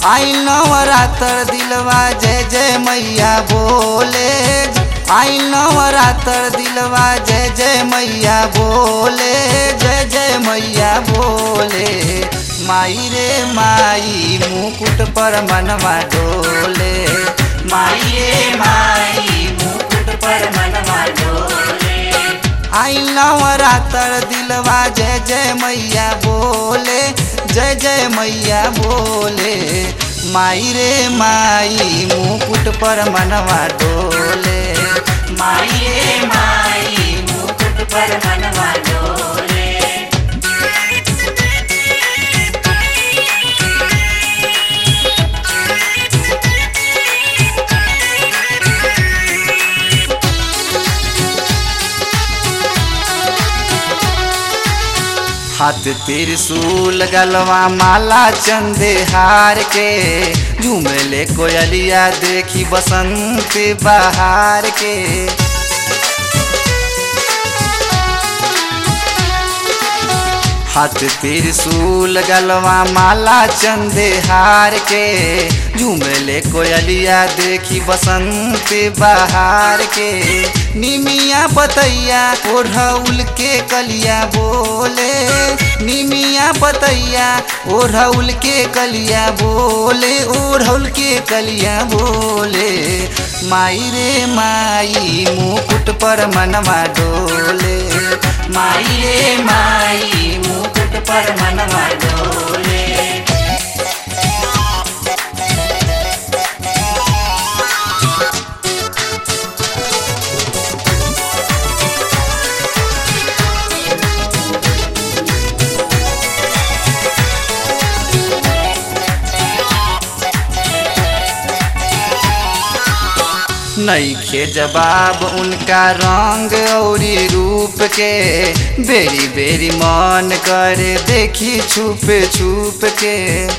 आई नवरात्र दिलवा जय जय मैया बोले आई नवरात्र दिलवा जय जय मैया बोले जय जय मैया बोले माई रे माई मुकुट पर मनवा डोले माई रे माई मुकुट पर मनवा डोले आई नवरात्र दिलवा जय जय मैया बोले जय जय मैया बोले माई रे माई मुकुट पर मनवा डोले माई रे माई मुकुट पर मनवा डोले हाथ त्रिशूल गलवा माला चंदे हार के झूमले कोयलिया देखी बसंत बहार के हाथ त्रिशूल गलवा माला चंदे हार के झूमले कोयलिया देखी बसंत बहार के निमिया पतैया ओढ़ौल के कलिया बोले निमिया पतैया ओढ़ौल के कलिया बोले ओढ़ौल के कलिया बोले माई रे माई मुकुट पर मनवा डोले माई रे माई मुकुट पर मनवा डोले नईखे जवाब उनका रंग औरी रूप के बेरी बेरी मन करे देखी छुप छुप के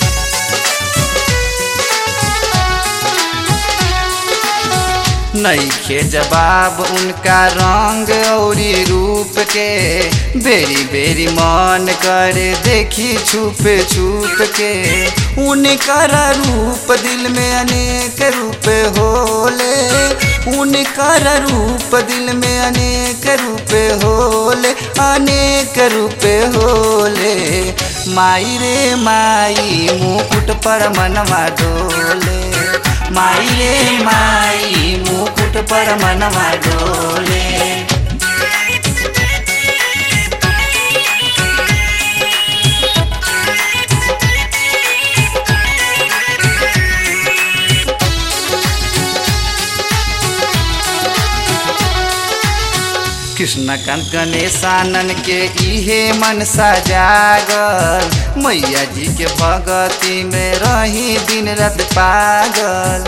नईखे जवाब उनका रंग औरी रूप के बेरी बेरी मन करे देखी छुप छुप के उनकर रूप दिल में अनेक रूप होले उनकर रूप दिल में अनेक रूप होले अनेक रूप होले माई रे माई मुकुट पर मनवा डोले माई रे माई मुकुट पर मनवा डोले कृष्णकांत गणेशानन के इहे मन जागल मैया जी के भगती में रही दिन रात पागल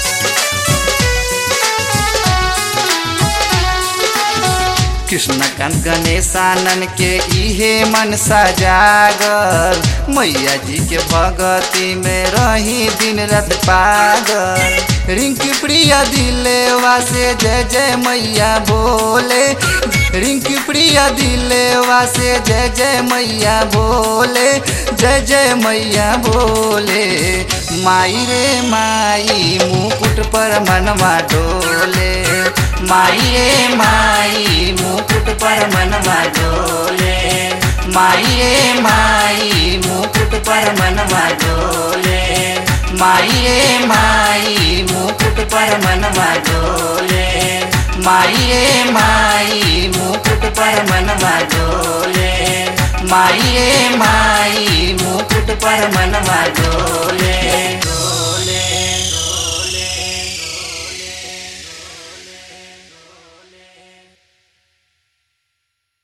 कृष्णकांत गणेशानन के इहे मन जागल मैया जी के भगती में रही दिन रात पागल रिंकी प्रिया दिलेवा से जय जय मैया बोले रिंकी प्रिया दिलेवा से जय जय मैया बोले जय जय मैया बोले माई रे माई मुकुट पर मनवा डोले माई रे माई मुकुट पर मनवा डोले माई रे माई मुकुट पर मनवा डोले माई रे माई मुकुट पर मनवा डोले माई रे माई मुकुट पर मनवा डोले माई रे माई मुकुट पर मनवा डोले